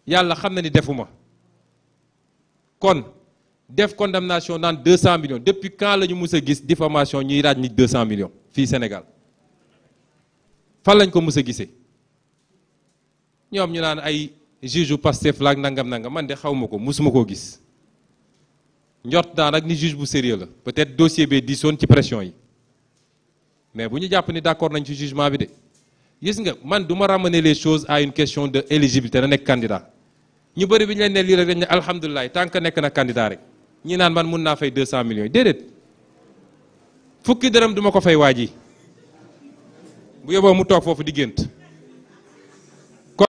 yàlla xam na ni defuma kon def condamnation naan 200 millions depuis quand la ñu mus a gis diffamation ñuy raaj nit 200 millions fii Sénégal fan lañ ko mus a gisee ñoom ñu naan ay juge u Pastef laak nangam nangam man de xaw ma ko musuma koo gis njort naa nag ni juge bu sérieux la peut-être dossier bee diisoon ci pression yi mais bu ñu jàpp ni d'accord nañ ci jugement bi de gis nga man du ma ramener les choses à une question de éligibilité na nekk candidat ñu bëri bi ñu leen ne lii rek dañ ne alhamdulilah tant que nekk na candidat rek ñi naan man mun naa fay 200 millions yi déedéet fukki dërëm duma ko fay waa ji bu yóbboo mu toog foofu di gént